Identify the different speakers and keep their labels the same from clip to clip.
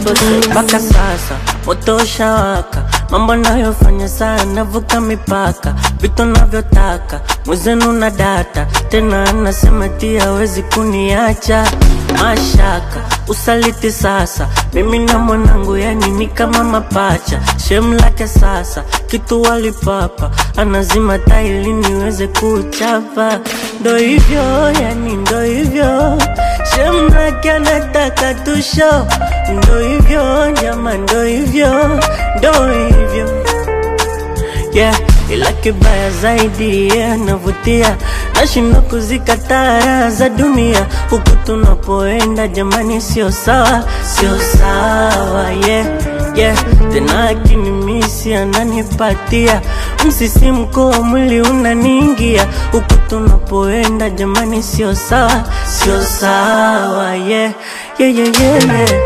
Speaker 1: double six.
Speaker 2: mpaka sasa moto ushawaka, mambo nayofanya sana navuka mipaka, vitu navyotaka mwezenu na data tena, anasema ti hawezi kuniacha mashaka usaliti sasa, mimi na mwanangu yani ni kama mapacha, shem lake sasa kitu walipapa, anazima taili niweze kuchapa, ndo hivyo yani ndo hivyo shem lake anataka tusho, ndo hivyo jama, ndo hivyo ndo hivyo yeah, ila kibaya zaidi yeah, navutia nashindwa kuzikataa raha za dunia huku tunapoenda jamani, sio sawa, sio sawa yeah, yeah. Tena akinimisi ananipatia msisimko wa mwili unaniingia huku tunapoenda jamani, sio sawa, sio sawa yeah, yeah, yeah, yeah, yeah.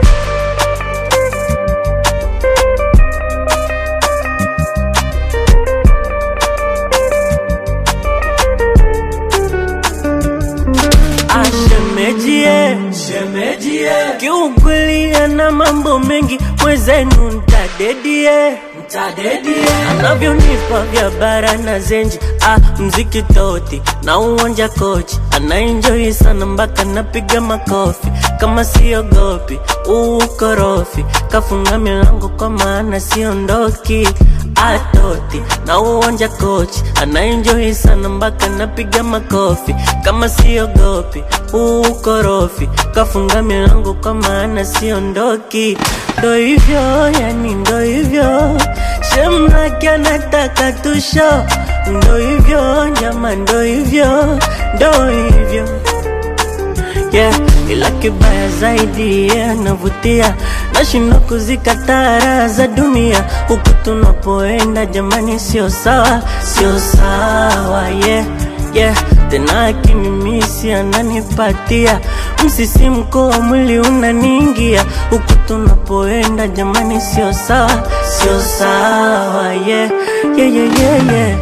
Speaker 2: Ashemejie,
Speaker 3: Shemejie,
Speaker 2: kiukweli ana mambo mengi, mwezenu ntadedie
Speaker 3: mtadedie,
Speaker 2: anavyonipa vya bara na zenji ah, mziki toti na uwanja kochi anaenjoi sana mpaka napiga makofi kama siogopi uukorofi kafunga milango kwa maana siondoki atoti na uwanja kochi anaenjoi sana mpaka napiga makofi kama siogopi uukorofi kafunga milango kwa maana siondoki ndo hivyo yani ndo hivyo Shemraki anataka tusho, ndo hivyo nyama, ndo hivyo, ndo hivyo yeah. Ila kibaya zaidi yeah, navutia nashindwa kuzikataa raha za dunia huku tunapoenda jamani, sio sawa, sio sawa yeah, yeah. Tena akinimisi ananipatia msisimko wa mwili unaniingia huku tunapoenda jamani, sio sawa, sio sawa yeah, yeah, yeah, yeah, yeah.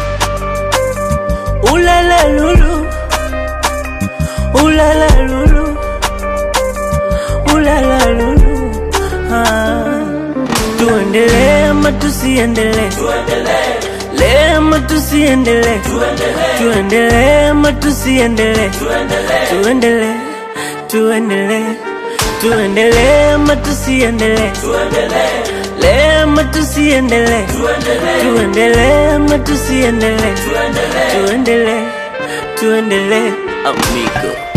Speaker 2: Ulala lulu, ulala lulu, ulala lulu ah. Tuendelee ama tusiendelee?
Speaker 3: tuendelee,
Speaker 2: Tuendelee ama tusiendelee? Tuendelee ama tusiendelee?
Speaker 3: tuendelee,
Speaker 2: Tuendelee, tuendelee, tuendelee ama tusiendelee?
Speaker 3: tuendelee,
Speaker 2: Tuendelee ama tusiendelee?
Speaker 3: tuendelee,
Speaker 2: Tuendelee ama tusiendelee?
Speaker 3: tuendelee.
Speaker 2: Tuendelee, tuendelee, amigo.